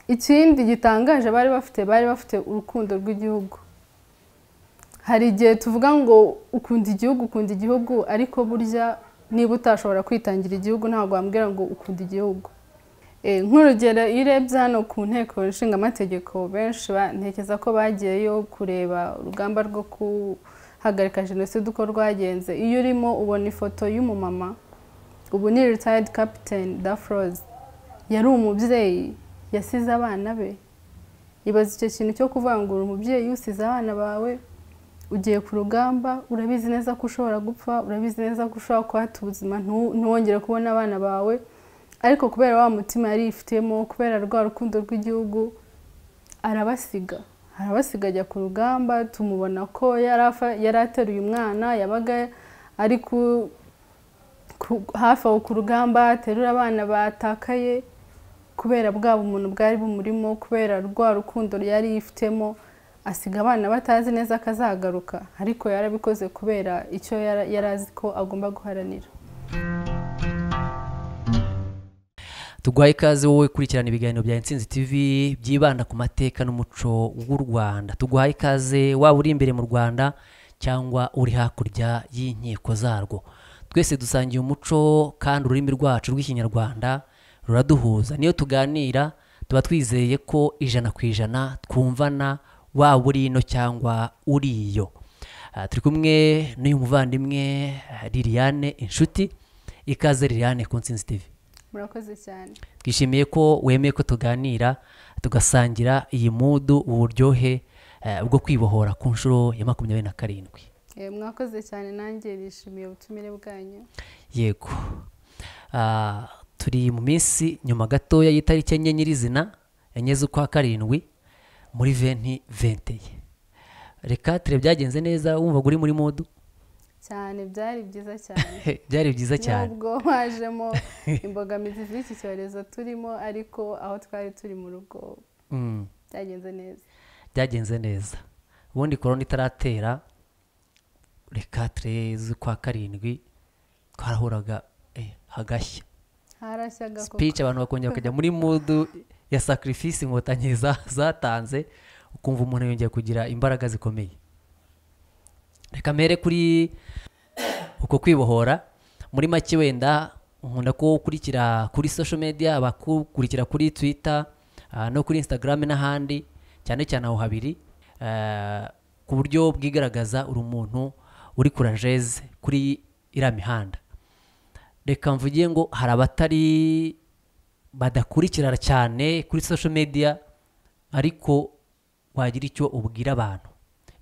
ikindi gitangaje bari bafite bari bafite urukundo rw'igihugu hari igihe tuvuga ngo ukunda igihugu ukunda igihugu ariko burya niba utashobora kwitangira igihugu ntabwo wambwira ngo ukunda igihugu nk'urugero iyo urebye hano ku nteko nshingamategeko benshi ntekereza ko bagiyeyo kureba urugamba rwo kuhagarika jenoside uko rwagenze iyo urimo ubona ifoto y'umumama ubu ni ritayidi kapitani dafroze yari umubyeyi yasize abana be ibaza icyo kintu cyo kuvangura umubyeyi usize abana bawe ugiye ku rugamba urabizi neza ko ushobora gupfa urabizi neza ko ushobora kuhata ubuzima ntiwongere kubona abana bawe ariko kubera wa mutima yari yifitemo kubera rwa rukundo rw'igihugu arabasiga arabasiga ajya ku rugamba tumubona ko yari ateruye umwana yabaga ari hafi aho ku rugamba aterura abana batakaye kubera bwa bumuntu bwari bumurimo kubera rwa rukundo yari yifitemo asiga abana batazi neza ko azagaruka ariko yarabikoze kubera icyo yari azi ko agomba guharanira tuguhaye ikaze wowe kurikirana ibiganiro bya insinzi tv byibanda ku mateka n'umuco w'u rwanda tuguhaye ikaze waba uri imbere mu rwanda cyangwa uri hakurya y'inkiko zarwo twese dusangiye umuco kandi ururimi rwacu rw'ikinyarwanda ruraduhuza niyo tuganira tuba twizeye ko ijana ku ijana twumvana waba uri ino cyangwa uri iyo turi kumwe n'uyu muvandimwe liliane inshuti ikaze liliane ku nsinzi tv murakoze cyane twishimiye ko wemeye ko tuganira tugasangira iyi mudu uburyohe bwo kwibohora ku nshuro ya makumyabiri na karindwi mwakoze cyane nanjye nishimiye ubutumire bwanyu yego turi mu minsi nyuma gatoya y'itariki enye nyirizina enye z'ukwa karindwi muri venti venteye reka ture byagenze neza wumva uri muri mudu cyane byari byiza cyane byari byiza cyane nubwo hajemo imbogamizi z'iki cyorezo turimo ariko aho twari turi mu rugo byagenze neza byagenze neza ubundi korona itaratera reka tureze kwa karindwi twarahuraga hagashya harashyaga speech abantu bakongera bakajya muri mudu ya sacrifice inkotanyi zatanze ukumva umuntu yongeye kugira imbaraga zikomeye reka mbere kuri uko kwibohora muri make wenda nkunda ko ukurikira kuri social media abakurikira kuri twitter no kuri instagram n'ahandi cyane cyane aho habiri ku buryo bwigaragaza uri umuntu uri kurajeze kuri iriya mihanda reka mvuge ngo hari abatari badakurikira cyane kuri social media ariko wagira icyo ubwira abantu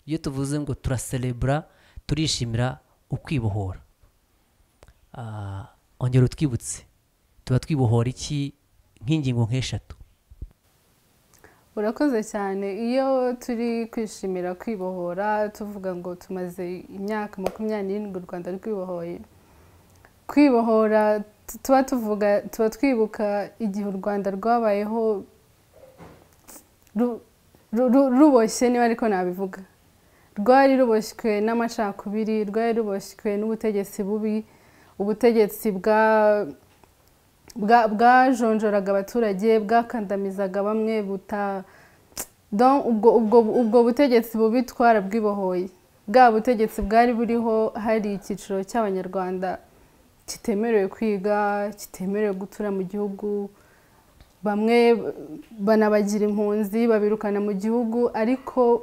iyo tuvuze ngo turaserebura turishimira ukwibohora ongera utwibutse tuba twibohora iki nk'ingingo nk'eshatu urakoze cyane iyo turi kwishimira kwibohora tuvuga ngo tumaze imyaka makumyabiri n'irindwi u rwanda rwibohoye kwibohora tuba tuvuga tuba twibuka igihe u rwanda rwabayeho ruboshye niba ariko nabivuga rwari ruboshywe n'amacakubiri rwari ruboshywe n'ubutegetsi bubi ubutegetsi bwajonjoraga abaturage bwakandamizaga bamwe ubwo butegetsi bubi twarabwibohoye bwa butegetsi bwari buriho hari icyiciro cy'abanyarwanda kitemerewe kwiga kitemerewe gutura mu gihugu bamwe banabagira impunzi babirukana mu gihugu ariko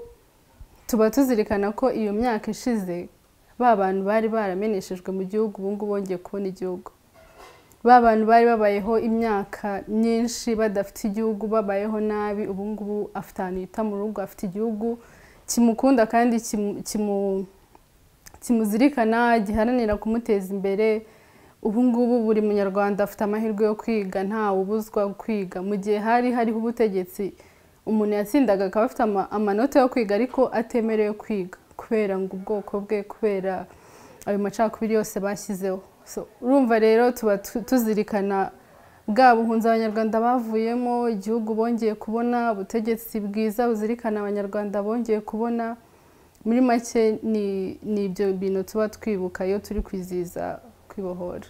tuba tuzirikana ko iyo myaka ishize ba bantu bari barameneshejwe mu gihugu ubu ngubu bongeye kubona igihugu ba bantu bari babayeho imyaka myinshi badafite igihugu babayeho nabi ubu ngubu afite ahantu yita mu rugo afite igihugu kimukunda kandi kimuzirikana giharanira kumuteza imbere ubu ngubu buri munyarwanda afite amahirwe yo kwiga ntawe ubuzwa kwiga mu gihe hari hariho ubutegetsi umuntu yatsindaga akaba afite amanota yo kwiga ariko atemerewe kwiga kubera ngo ubwoko bwe kubera ayo macakubiri yose bashyizeho urumva rero tuba tuzirikana bwa buhunzi abanyarwanda bavuyemo igihugu bongeye kubona ubutegetsi bwiza buzirikana abanyarwanda bongeye kubona muri make ni ibyo bintu tuba twibuka iyo turi kwizihiza kwibohora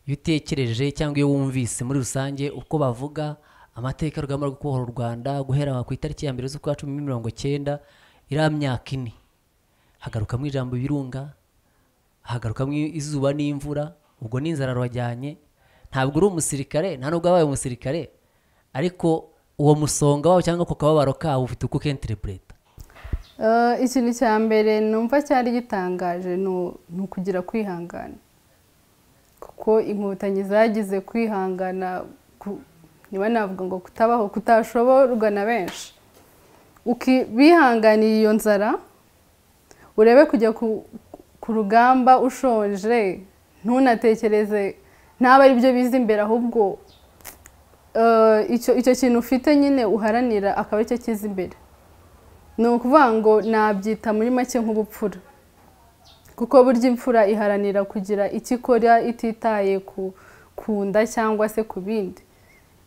iyo utekereje cyangwa iyo wumvise muri rusange uko bavuga amateka y'urugamba rwo kubohora u rwanda guhera ku itariki ya mbere z'ukwa cumi na mirongo cyenda iriya myaka ine hagarukamo ijambo ibirunga hagarukamo izuba n'imvura ubwo n'inzara rwajyanye ntabwo uri umusirikare nta nubwo wabaye umusirikare ariko uwo musonga wawe cyangwa ako kababaro kawe ufite uko ukenterebureta Eh, ikintu cya mbere numva cyari gitangaje ni u- ni ukugira kwihangana kuko inkotanyi zagize kwihangana ku- niba navuga ngo kutabaho kutashoborwa na benshi Uki- bihanganiye iyo nzara urebe kujya ku- ku rugamba ushonje ntunatekereze ntabe ari byo biza imbere ahubwo eh, icyo icyo kintu ufite nyine uharanira akaba aricyo kiza imbere ni ukuvuga ngo nabyita muri make nk'ubupfura kuko burya imfura iharanira kugira icyo ikora ititaye ku ku nda cyangwa se ku bindi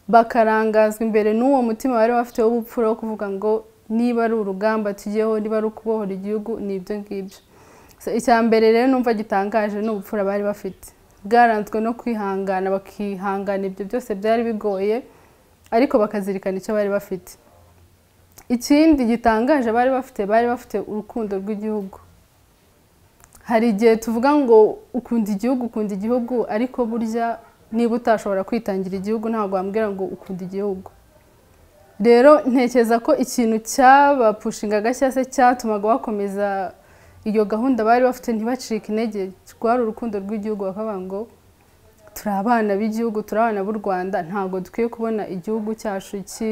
bakarangazwa imbere n'uwo mutima bari bafite w'ubupfura wo kuvuga ngo niba ari urugamba tujyeho niba ari ukubohora igihugu ni ibyo ngibyo So, icya mbere rero numva gitangaje ni ubupfura bari bafite bwaranzwe no kwihangana bakihangana ibyo byose byari bigoye ariko bakazirikana icyo bari bafite ikindi gitangaje bari bafite bari bafite urukundo rw'igihugu hari igihe tuvuga ngo ukunda igihugu ukunda igihugu ariko burya niba utashobora kwitangira igihugu ntabwo wambwira ngo ukunda igihugu rero ntekereza ko ikintu cyabapushingaga cyangwa se cyatumaga bakomeza iyo gahunda bari bafite ntibacike intege rwari urukundo rw'igihugu bakavuga ngo turi abana b'igihugu turi abana b'u rwanda ntabwo dukwiye kubona igihugu cyacu ki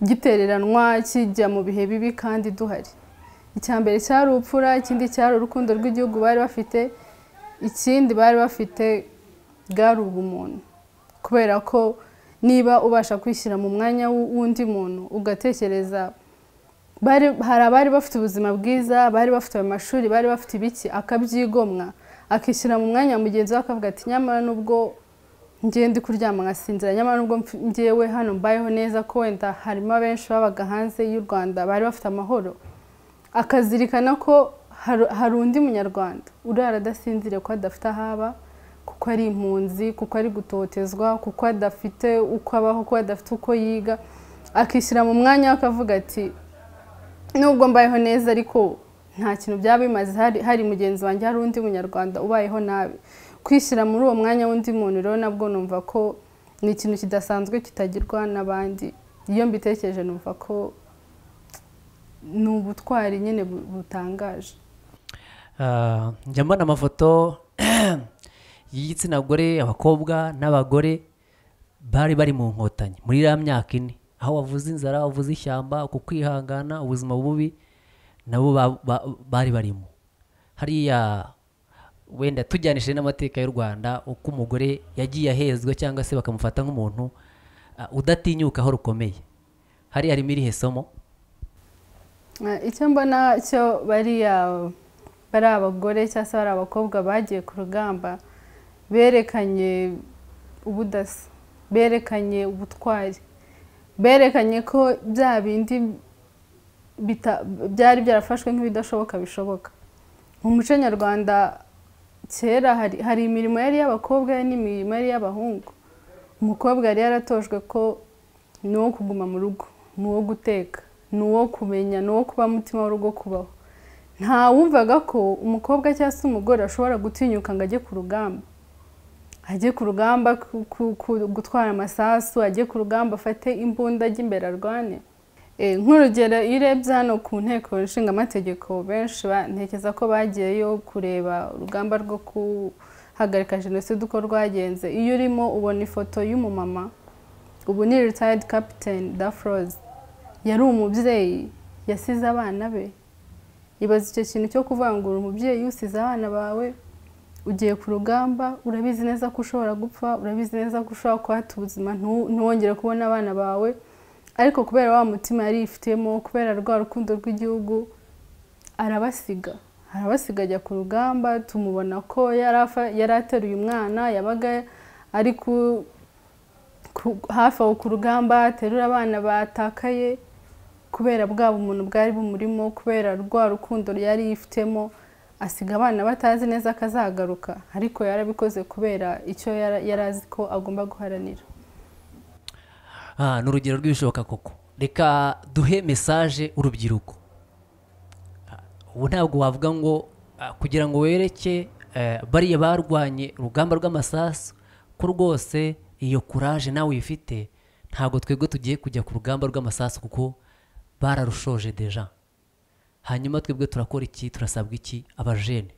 gitereranwa kijya mu bihe bibi kandi duhari icya mbere cyari ubupfura ikindi cyari urukundo rw'igihugu bari bafite ikindi bari bafite bwari ubumuntu kubera ko niba ubasha kwishyira mu mwanya w'u- w'undi muntu ugatekereza bari hari abari bafite ubuzima bwiza bari bafite ayo mashuri bari bafite ibiki akabyigomwa akishyira mu mwanya wa mugenzi we akavuga ati nyamara nubwo ngiye ndi kuryama nkasinzira nyamara nubwo mf- ngewe hano mbayeho neza ko wenda harimo abenshi babaga hanze y'u rwanda bari bafite amahoro akazirikana ko hari- hari undi munyarwanda urara adasinziriye ko adafite aho aba kuko ari impunzi kuko ari gutotezwa kuko adafite uko abaho kuko adafite uko yiga akishyira mu mwanya we akavuga ati nubwo mbayeho neza ariko nta kintu byaba bimaze hari, hari mugenzi wanjye hari undi munyarwanda ubayeho nabi kwishyira muri uwo mwanya w'undi muntu rero nabwo numva ko ni ikintu kidasanzwe kitagirwa n'abandi iyo mbitekereje numva ko ni ubutwari nyine bu- butangaje Ah, njya mbona amafoto y'igitsina gore abakobwa n'abagore bari bari mu nkotanyi muri iriya myaka ine aho wavuze inzara wavuze ishyamba uku kwihangana ubuzima bubi nabo ba- ba- bari barimo hariya wenda tujyanishije n'amateka y'u rwanda uko umugore yagiye ahezwa cyangwa se bakamufata nk'umuntu ah, udatinyuka aho rukomeye hariya harimo irihe somo Eh, icyo mbona cyo bariya bari abagore cyangwa se bari abakobwa bagiye ku rugamba berekanye ubudasa berekanye ubutwari berekanye ko bya bindi bita- byari byarafashwe nk'ibidashoboka bishoboka mu muco nyarwanda kera hari, hari imirimo yari iy'abakobwa n'imirimo yari iy'abahungu umukobwa yari yaratojwe ko ni uwo kuguma mu rugo ni uwo guteka ni uwo kumenya ni uwo kuba mutima w'urugo kubaho nta wumvaga ko umukobwa cyangwa se umugore ashobora gutinyuka ngo ajye ku rugamba ajye ku rugamba ku- ku- ku- gutwara amasasu ajye ku rugamba afate imbunda ajye imbere arwane Eh, nk'urugero iyo urebye hano ku nteko ishinga amategeko benshi bantekereza ko bagiyeyo kureba urugamba rwo guhagarika jenoside uko rwagenze iyo urimo ubona ifoto y'umumama ubu ni retired captain dafroze yari umubyeyi yasize abana be ibaza icyo kintu cyo kuvangura umubyeyi usize abana bawe ugiye ku rugamba urabizi neza ko ushobora gupfa urabizi neza ko ushobora kuhata ubuzima ntu- ntiwongere kubona abana bawe ariko kubera wa mutima yari yifitemo kubera rwa rukundo rw'igihugu arabasiga arabasiga ajya ku rugamba tumubona ko yari afa- yari ateruye umwana yabaga ari ku- ku- hafi aho ku rugamba aterura abana batakaye kubera bwa bumuntu bwari bumurimo kubera rwa rukundo yari yifitemo asiga abana batazi neza ko azagaruka ariko yarabikoze kubera icyo yara- yari azi ko agomba guharanira Ah, ni urugero rw'ibishoboka koko reka duhe mesaje urubyiruko Ah, ubu ntabwo wavuga ngo ah, kugira ngo wereke eh, bariya barwanye urugamba rw'amasasu ko rwose iyo kuraje nawe uyifite ntabwo twebwe tugiye kujya ku rugamba rw'amasasu kuko bararushoje deja hanyuma twebwe turakora iki turasabwa iki abajene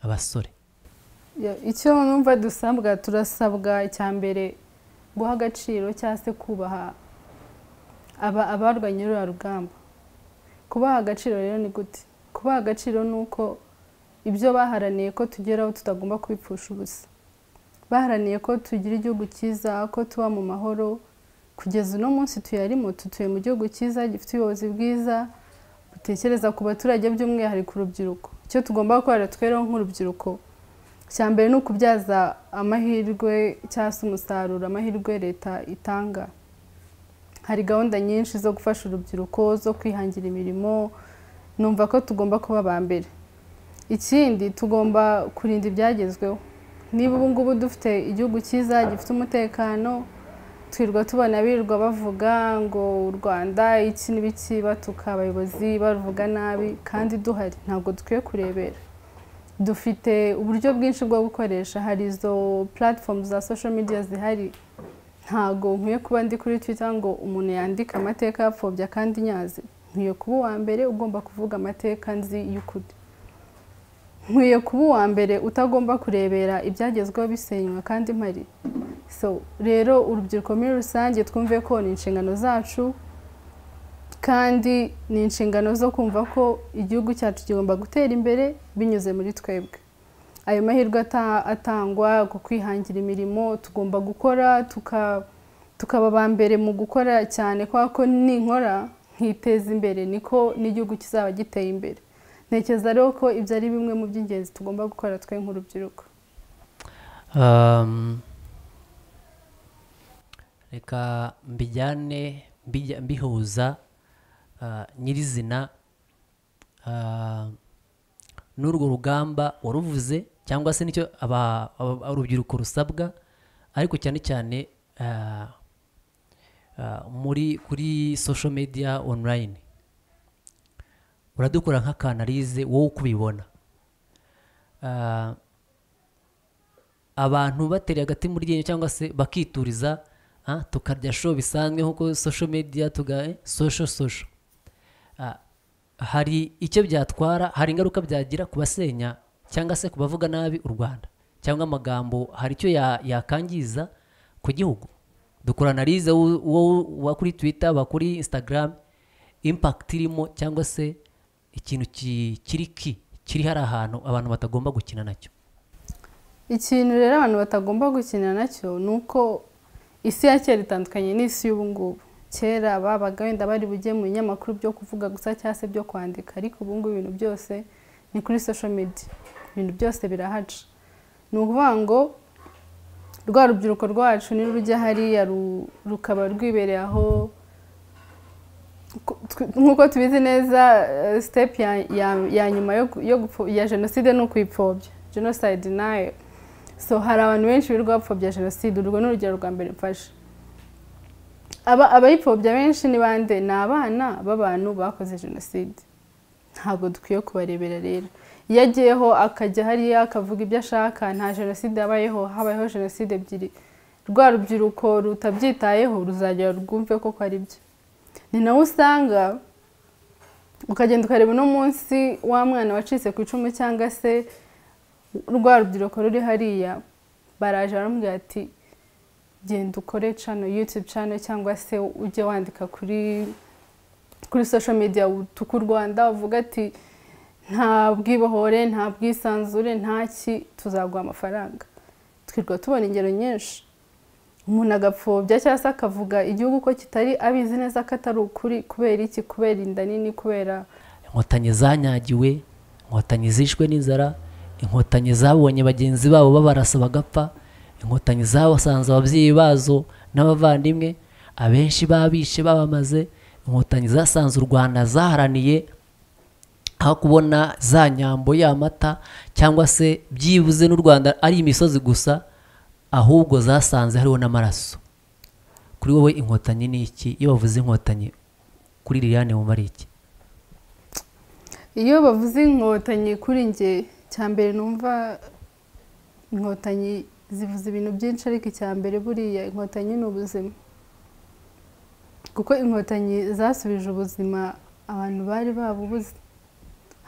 abasore Ya- icyo numva dusabwa turasabwa icya mbere guha agaciro cyangwa se kubaha aba- abarwanya ruriya rugamba kubaha agaciro rero ni gute kubaha agaciro ni uko ibyo baharaniye ko tugeraho tutagomba kubipfusha ubusa baharaniye ko tugira igihugu cyiza ko tuba mu mahoro kugeza uno munsi tuyarimo tutuye mu gihugu cyiza gifite ubuyobozi bwiza butekereza ku baturage by'umwihariko urubyiruko icyo tugomba gukora tweraho nk'urubyiruko cya mbere ni ukubyaza amahirwe cyangwa se umusaruro amahirwe leta itanga hari gahunda nyinshi zo gufasha urubyiruko zo kwihangira imirimo numva ko tugomba kuba aba mbere ikindi tugomba kurinda ibyagezweho niba ubu ngubu dufite igihugu cyiza gifite umutekano twirirwa tubona birirwa bavuga ngo u rwanda iki n'ibiki batuka abayobozi bavuga nabi kandi duhari ntabwo dukwiye kurebera dufite uburyo bwinshi bwo gukoresha hari izo platform za social media zihari ntago nkwiye kuba ndi kuri twitter ngo umuntu yandika amateka yapfobya kandi nyazi nkwiye kuba uwa mbere ugomba kuvuga amateka nzi y'ukuri nkwiye kuba uwa mbere utagomba kurebera ibyagezweho bisenywa kandi mpari so rero urubyiruko muri rusange twumve ko ni inshingano zacu kandi ni inshingano zo kumva ko igihugu cyacu kigomba gutera imbere binyuze muri twebwe ayo mahirwe ata- atangwa ku kwihangira imirimo tugomba gukora tuka- tukaba aba mbere mu gukora cyane kubera ko ninkora nkiteza imbere niko n'igihugu kizaba giteye imbere ntekereza rero ko ibyo ari bimwe mu by'ingenzi tugomba gukora twe nk'urubyiruko Um, reka mbijyane mbijya- mbihuza ah, nyirizina ah, n'urwo rugamba waruvuze cyangwa se nicyo aba- aba- urubyiruko rusabwa ariko cyane cyane ah, ah, muri kuri social media online uradukora nk'akanalize wowe uko ubibona Ah, abantu batereye agati mu ryinyo cyangwa se bakituriza ah, tukarya show bisanzwe nkuko social media tuga eh, social social Ah, hari icyo byatwara hari ingaruka byagira ku basenya cyangwa se ku bavuga nabi u Rwanda cyangwa amagambo hari icyo ya- yakangiza ku gihugu dukora analize wo- wo- wa kuri twitter wa kuri instagram impact irimo cyangwa se ikintu ki- kiri ki kiri hari ahantu abantu batagomba gukina nacyo ikintu rero abantu batagomba gukina nacyo ni uko isi ya kera itandukanye n'isi y'ubu ngubu kera babaga wenda bari bujye mu binyamakuru byo kuvuga gusa cyangwa se byo kwandika ariko ubu ngubu ibintu byose ni kuri social media ibintu byose birahaca ni ukuvuga ngo rwa rubyiruko rwacu nirujya hariya ru- rukaba rwibereye aho ku- tw- nk'uko tubizi neza eh, step ya- ya- ya nyuma yo gu- yo gupfo- ya jenoside ni ukuyipfobya genocide nayo so hari abantu benshi birirwa bapfobya jenoside urwo ni urugero rwa mbere mfashe Aba- abayipfobya benshi ni bande ni abana b'abantu bakoze jenoside ntabwo dukwiye kubarebera rero iyo agiyeho akajya hariya akavuga ibyo ashaka nta jenoside yabayeho habayeho jenoside ebyiri rwa rubyiruko rutabyitayeho ruzagera rwumve koko ari byo ni nawe usanga ukagenda ukareba uno munsi wa mwana wacitse ku icumu cyangwa se rwa rubyiruko ruri hariya baraje baramubwira ati genda ukore cano yutube cano cyangwa se ujye wandika kuri kuri social media utuka u rwanda uvuga ati nta bwibohore nta bwisanzure nta ki tuzaguha amafaranga twirwa tubona ingero nyinshi umuntu agapfobya cyangwa se akavuga igihugu ko kitari abizi neza ko atari ukuri kubera iki kubera inda nini kubera inkotanyi zanyagiwe inkotanyi zishwe n'inzara inkotanyi zabonye bagenzi babo babarasa bagapfa inkotanyi zasanze ababyeyi bazo n'abavandimwe abenshi babishe babamaze inkotanyi zasanze u rwanda zaharaniye aho kubona za nyambo y'amata cyangwa se byibuze n'u rwanda ari imisozi gusa ahubwo zasanze hariho n'amaraso kuri wowe inkotanyi ni iki iyo bavuze inkotanyi kuri liliane wumva ari iki iyo bavuze inkotanyi kuri njye cya mbere numva inkotanyi zivuze ibintu byinshi ariko icya mbere buriya inkotanyi ni ubuzima kuko inkotanyi zasubije ubuzima abantu bari babubuze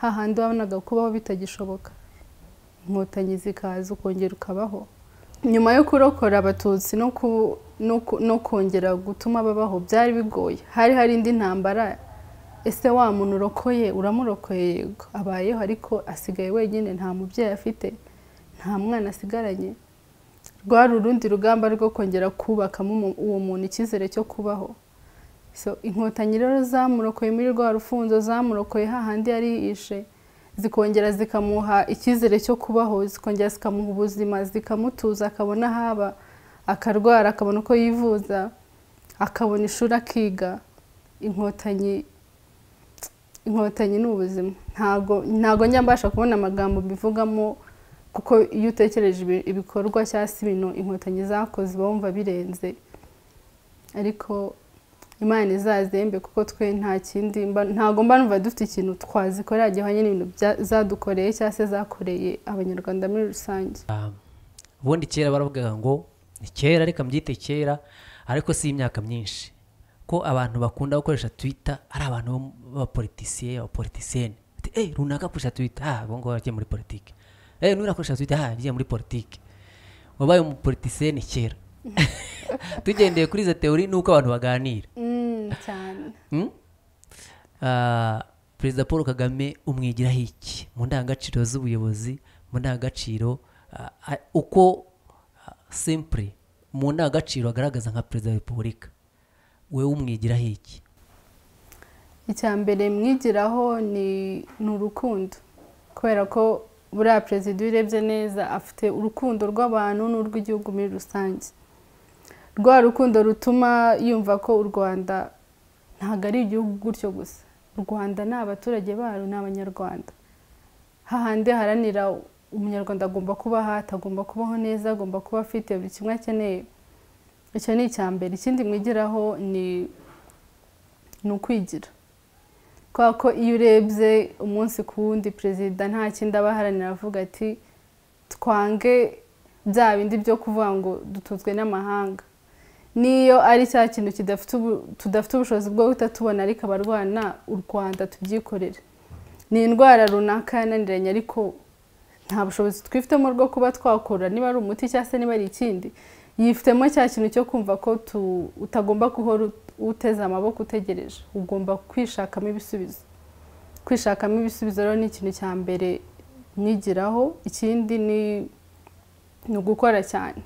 hahandi wabonaga kubaho bitagishoboka inkotanyi zikaza ukongera ukabaho nyuma yo kurokora abatutsi no ku- no ku- no kongera gutuma babaho byari bigoye hari hari indi ntambara ese wa muntu urokoye uramurokoye yego abayeho ariko asigaye wenyine nta mubyeyi afite nta mwana asigaranye rwari urundi rugamba rwo kongera kubakamo umu- uwo muntu icyizere cyo kubaho So, inkotanyi rero zamurokoye muri rwa rufunzo zamurokoye hahandi yari yishe zikongera zikamuha icyizere cyo kubaho zikongera zikamuha ubuzima zikamutuza akabona haba akarwara akabona uko yivuza akabona ishuri akiga inkotanyi inkotanyi ni ubuzima ntago ntago njya mbasha kubona amagambo mbivugamo kuko iyo utekereje ibi- ibikorwa cyangwa se ibintu inkotanyi zakoze uba wumva birenze ariko imana izazembe kuko twe nta kindi mba- ntago mba numva dufite ikintu twazikorera gihwanye n'ibintu bya- zadukoreye cyangwa se zakoreye abanyarwanda muri rusange ubundi kera baravugaga ngo ni kera reka mbyite kera ariko si imyaka myinshi ko abantu bakunda gukoresha twitter ari abantu bo mu- b'abapolitisiye abapolitisiyene bati eee runaka akoresha twitter ah ubu ngubu yagiye muri politiki eee n'uriya akoresha twitter ah yagiye muri politiki wabaye umupolitisiyene kera tugendeye kuri izo teori ni uko abantu baganira Mm, cyane Mm? Ah, perezida paul kagame umwigiraho iki mu ndangagaciro z'ubuyobozi mu ndangagaciro ah, ah, uko ah, simple mu ndangagaciro agaragaza nka perezida wa repubulika wewe umwigiraho iki icya mbere mwigiraho ni ni urukundo kubera ko buriya perezida iyo urebye neza afite urukundo rw'abantu n'urw'igihugu muri rusange rwa rukundo rutuma yumva ko u rwanda ntabwo ari igihugu gutyo gusa u rwanda ni abaturage barwo ni abanyarwanda hahandi haranira umunyarwanda agomba kuba ahata agomba kubaho neza agomba kuba afite buri kimwe akeneye icyo ni icya mbere ikindi mwigiraho ni ni ukwigira kubera ko iyo urebye umunsi ku wundi perezida nta kindi aba aharanira avuga ati twange bya bindi byo kuvuga ngo dutunzwe n'amahanga n'iyo ari cya kintu kidafite ubu- tudafite ubushobozi bwo guhita tubona ariko abarwana u rwanda tubyikorere ni indwara runaka yananiranye ariko nta bushobozi twifitemo bwo kuba twakora niba ari umuti cyangwa se niba ari ikindi yifitemo cya kintu cyo kumva ko tu- utagomba guhora ut- uteze amaboko utegereje ugomba kwishakamo ibisubizo kwishakamo ibisubizo rero ni ikintu cya mbere mwigiraho ikindi ni ni ugukora cyane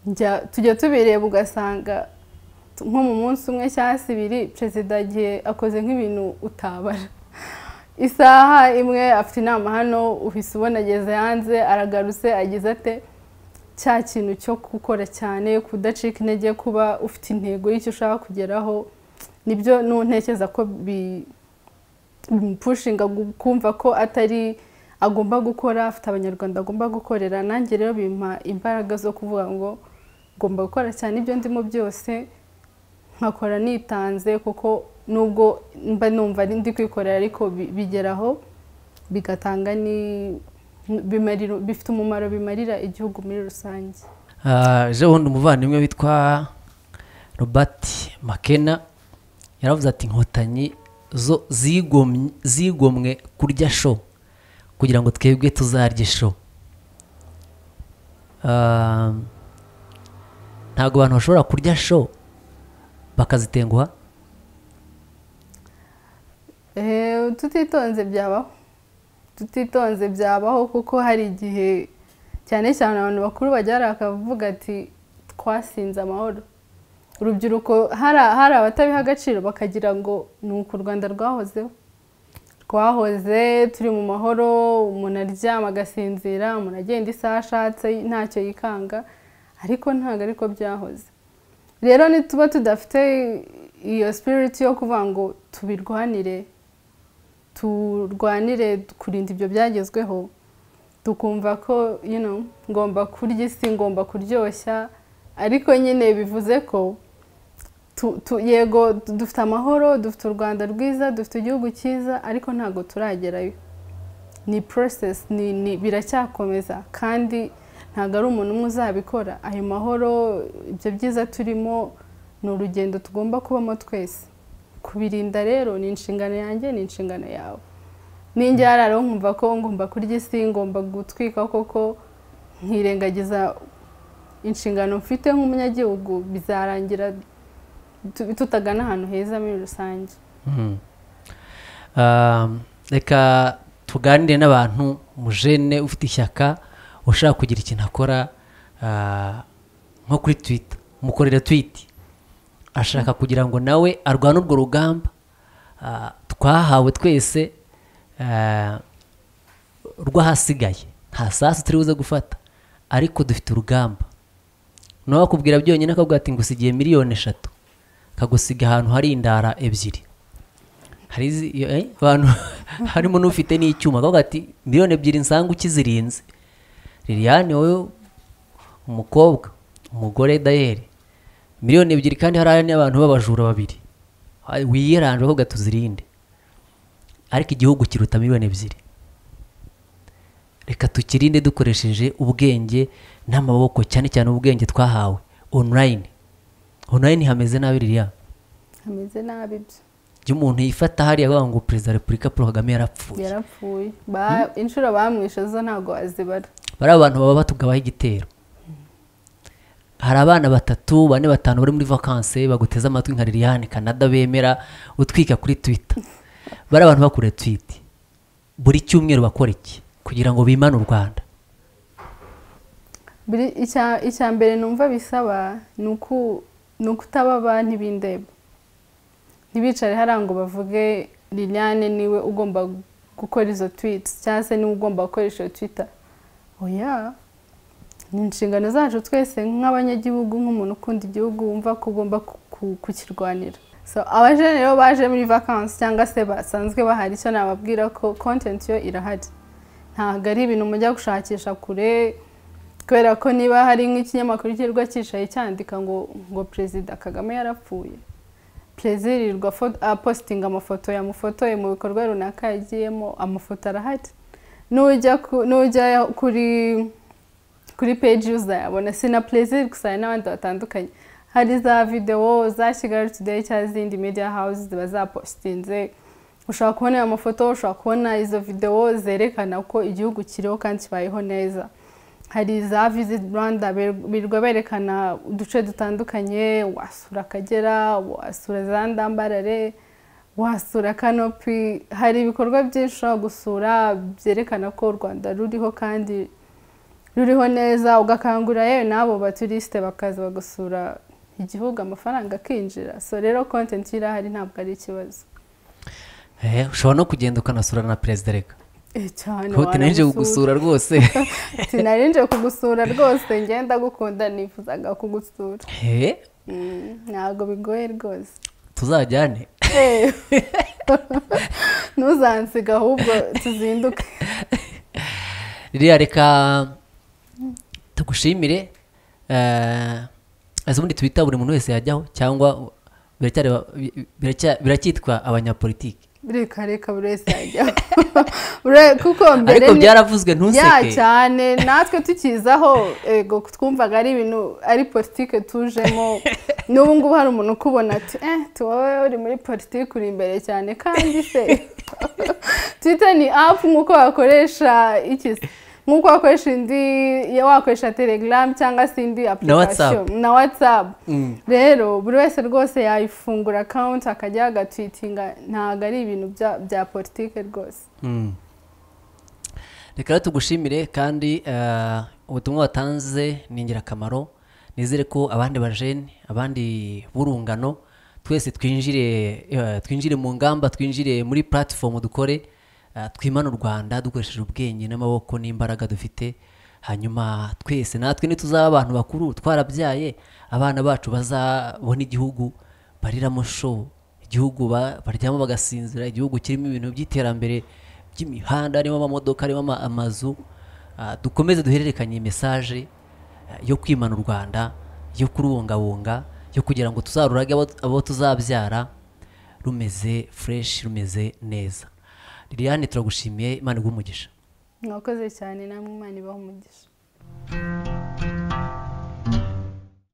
Njya- tujya tubireba ugasanga t- nko mu munsi umwe cyangwa se ibiri perezida igihe akoze nk'ibintu utabara isaha imwe afite inama hano uhise ubona ageze hanze aragarutse agize ate cya kintu cyo gukora cyane kudacika intege kuba ufite intego y'icyo ushaka kugeraho nibyo ntuntekeza ko bi- bimupushinga gu- kumva ko atari agomba gukora afite abanyarwanda agomba gukorera nanjye rero bimpa imbaraga zo kuvuga ngo ngomba gukora cyane ibyo ndimo byose nkakora nitanze kuko nubwo mba numva ari- ndi kwikorera ariko bi- bigeraho bigatanga ni bimarira- bifite umumaro bimarira igihugu muri rusange Ah, ejo bundi umuvandimwe witwa robert makena yaravuze ati inkotanyi zo zigomye- zigomwe kurya sho kugira ngo twebwe tuzarye sho Ah, ntabwo abantu bashobora kurya sho bakazitenguha Eh, tutitonze byabaho tutitonze byabaho kuko hari igihe cyane cyane abantu bakuru bajya bakavuga ati twasinze amahoro urubyiruko hari hari abatabiha agaciro bakagira ngo ni uku u rwanda rwahozeho twahoze turi mu mahoro umuntu aryama agasinzira umuntu agenda isaha ashatse ntacyo yikanga ariko ntabwo ariko byahoze rero nituba tudafite iyo sipiriti yo kuvuga ngo tubirwanire turwanire kurinda ibyo byagezweho tukumva ko you know, ngomba kurya isi ngomba kuryoshya ariko nyine bivuze ko tu- tu- yego du- dufite amahoro dufite u rwanda rwiza dufite igihugu cyiza ariko ntabwo turagerayo ni process ni, ni biracyakomeza kandi ntabwo ari umuntu umwe uzabikora ayo mahoro ibyo byiza turimo ni urugendo tugomba kubamo twese kubirinda rero ni inshingano yanjye ni inshingano yawe ninjye yararo nkumva ko ngomba kurya isi ngomba gutwika koko nkirengagiza inshingano mfite nk'umunyagihugu bizarangira tu- tutagana ahantu heza muri rusange Mhm. Um, reka tuganire n'abantu umujene ufite ishyaka ushaka kugira ikintu akora ah, nko kuri twita mukorera twiti ashaka kugira ngo nawe arwane urwo rugamba ah, twahawe twese ah, rw'ahasigaye nta sasu turi buze gufata ariko dufite urugamba nawe akubwira byonyine akabwira ati ngusigiye miliyoni eshatu kagusiga ahantu hari indara ebyiri hari izi- iyo- eh, abantu harimo n'ufite n'icyuma akavuga ati miliyoni ebyiri nsanga ukizirinze liliane wowe umukobwa umugore dayeri miliyoni ebyiri kandi hari n'abantu b'abajura babiri Ay, wiyeranje akavuga tuzirinde ariko igihugu kiruta miliyoni ebyiri reka tukirinde dukoresheje ubwenge n'amaboko cyane cyane ubwenge twahawe online online hameze nabi ririya hameze nabi byo iyo umuntu yifata hariya avuga ngo perezida wa repubulika paul kagame yarapfuye yarapfuye Ba- inshuro bamwishe zo ntabwo wazibara bari abantu baba batugabaho igitero hari abana batatu bane batanu bari muri vakanse baguteze amatwi nka liliane canada bemera utwika kuri twitter bari abantu bakora twiti buri cyumweru bakora iki kugira ngo bimane u rwanda Biri- icya icya mbere numva bisaba ni uku- ni ukutaba ba ntibindeba ntibicare hariya ngo bavuge liliane niwe ugomba gukora izo twitsi cyangwa se niwe ugomba gukoresha iyo twita oya ni inshingano zacu twese nk'abanyagihugu nk'umuntu ukunda igihugu wumva ko ugomba ku- ku- kukirwanira so abajene rero baje muri vakansi cyangwa se basanzwe bahari icyo nababwira ko kontenti yo irahari ntabwo ari ibintu mujya gushakisha kure kubera ko niba hari nk'ikinyamakuru kirwa cyicaye cyandika ngo ngo perezida kagame yarapfuye perezida yirirwa fo- apositinga amafoto yamufotoye mu bikorwa runaka yagiyemo amafoto arahari n'ujya ku- n'ujya kuri kuri peji uzayabona si na perezida gusa hari n'abandi batandukanye hari za videwo za kigali today cyangwa izindi media house ziba zapositinze ushobora kubona ayo mafoto ushobora kubona izo videwo zerekana ko igihugu kiriho kandi kibayeho neza hari za visit rwanda birirwa berekana uduce dutandukanye wasura akagera wasura za ndambarare wasura kanopi hari ibikorwa byinshi ushobora gusura byerekana ko u rwanda ruriho kandi ruriho neza ugakangurira yewe n'abo baturisite bakaza bagasura igihugu amafaranga akinjira so rero kontenti irahari ntabwo ari ikibazo Eh, ushobora no kugenda ukanasura na perezida reka Eh, cyane hote naje wanamusura. kugusura rwose sinarinje kugusura rwose ngenda gukunda nifuzaga kugusura Eh, Mm, ntabwo bigoye rwose tuzajyane Eh. ntuzansiga ahubwo tuzinduke ririya reka tugushimire eh, ese ubundi twita buri muntu wese yajyaho cyangwa biracyari ba- bi- biracya- biracyitwa abanyapolitiki reka reka buri wese yajyaho Ure- kuko mbere ariko ni- byaravuzwe ya ntuseke cyane natwe tukizaho ego twumvaga ari ibintu ari politike tujemo n'ubu ngubu hari umuntu ukubona ati eh tu wowe uri muri politike uri imbere cyane kandi se twitter ni apu nk'uko wakoresha iki se? nk'uko wakoresha indi ya wakoresha telegram cyangwa se indi application na whatsapp Mm. rero buri wese rwose yayifungura account akajya agatwitinga ntabwo ari ibintu bya- bya politike rwose Mm. reka rero tugushimire kandi eh, ubutumwa watanze ni ingirakamaro nizere ko abandi bajene abandi b'urungano twese twinjire eh, twinjire mu ngamba twinjire muri platform dukore eh, twimane u rwanda dukoresheje ubwenge n'amaboko n'imbaraga dufite hanyuma twese natwe nituzaba abantu bakuru twarabyaye abana bacu bazabona igihugu bariramo show igihugu ba- baryamo bagasinzira igihugu kirimo ibintu by'iterambere by'imihanda harimo amamodoka harimo ama- amazu Ah, dukomeze duhererekanye iyi mesaje ah, yo kwimana u rwanda yo kurubungabunga yo kugira ngo tuzarurage abo- abo tuzabyara rumeze fureshi rumeze neza liliane turagushimiye imana iguhe umugisha mwakoze cyane namwe imana ibaha umugisha